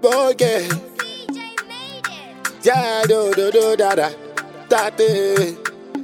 boge. Yeah, do do do da da. Da da.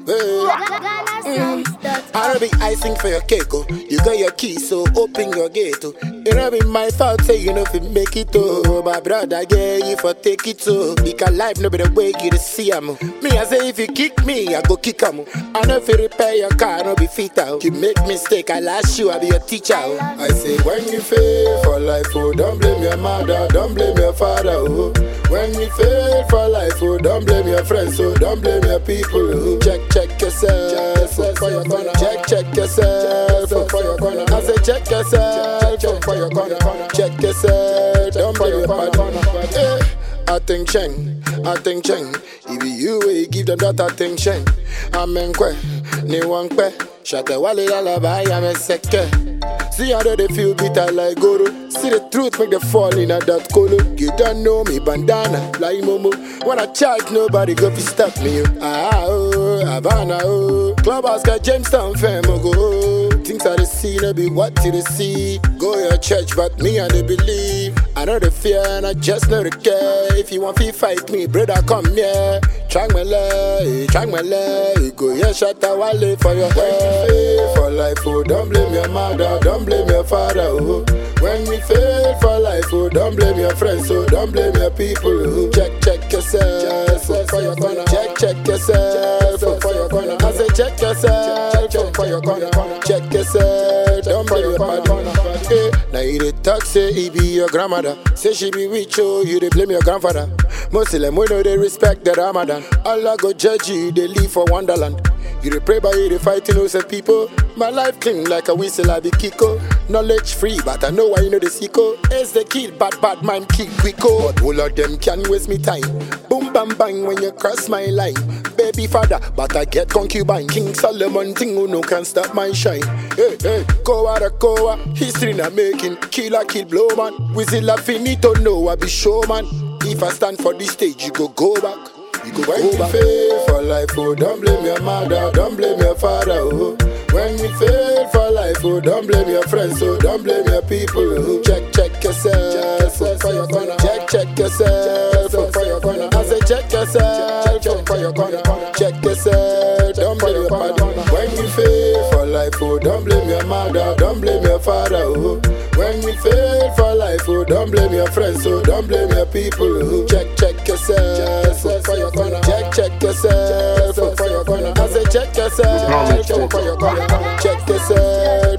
I don't be icing for your cake, oh. You got your key, so open your gate, oh. It don't be my fault, say you know if you make it, oh. My brother, yeah, you for take it, oh. Because life no be the way you to see am. oh. Me, I say if you kick me, I go kick am. oh. I know if you repair your car, no be fit out. You make mistake, I lash you, I be your teacher, oh. I say when you fail for life, oh, don't blame your mother, don't blame your father, oh. When you fail for life, oh, don't blame your friends, oh, don't blame your people, oh. Check, check yourself, oh, for your corner. Check, check yourself, oh, for your corner. I say check yourself, oh, for your corner. Check yourself, don't blame your partner. Eh, Attention, attention. If you will give them that attention, amen kwe, ni wankwe. Shata wale lullaby, I'm a second. See how they feel bitter like Goro. See the truth make them fall in at that colo. You don't know me, bandana, like Momo. When I charge, nobody go fi stop me. oh. Ah, oh, Havana, oh. Clubhouse got Jamestown fam, oh, go. Things I they see, no be what you they see. Go your church, but me I they believe. I know the fear and I just know the care. If you want to fight me, brother, come here. Try my leg, try my leg. Go yeah, shut a wale for your head. For life, oh, don't blame your mother, don't blame your father, oh. When we fail for life, oh, don't blame your friends, oh, don't blame your people, oh. Check, check yourself, oh, for your corner. Check, check yourself, oh, for your corner. I say check yourself, oh, for your corner. Check yourself, don't blame your partner. Eh, Now you dey talk say he be your grandmother. Say she be rich, oh, you dey blame your grandfather. Muslim, we know they respect the Ramadan. Allah go judge you, they live for Wonderland. You dey pray by you, dey fight innocent people. My life clean like a whistle, I be Kiko. Knowledge free, but I know why you know the sicko. It's the kill, bad bad man kill quico. But all of them can waste me time. Boom bam bang when you cross my line. Baby father, but I get concubine. King Solomon thing who no can stop my shine. Hey, hey, Koa da Koa, history not making. Killer kill blow man. Whistle a finito, no, I be showman. If I stand for this stage, you go go back. You go when you fail for life, oh, don't blame your mother, don't blame your father, oh. When you fail for life, oh, don't blame your friends, oh, don't blame your people, oh. Check, check yourself, oh, for your corner. Check, check yourself, oh, for your corner. I say check yourself, oh, for your corner. Check yourself, don't blame your partner. When you fail for life, oh, don't blame your mother, don't blame your father, oh. When you fail for life, oh, don't blame your friends, oh, don't blame your people, oh. Check, check yourself, oh, for your corner. Check, check yourself, oh, for your corner. I say check yourself, oh, for your corner. Check yourself,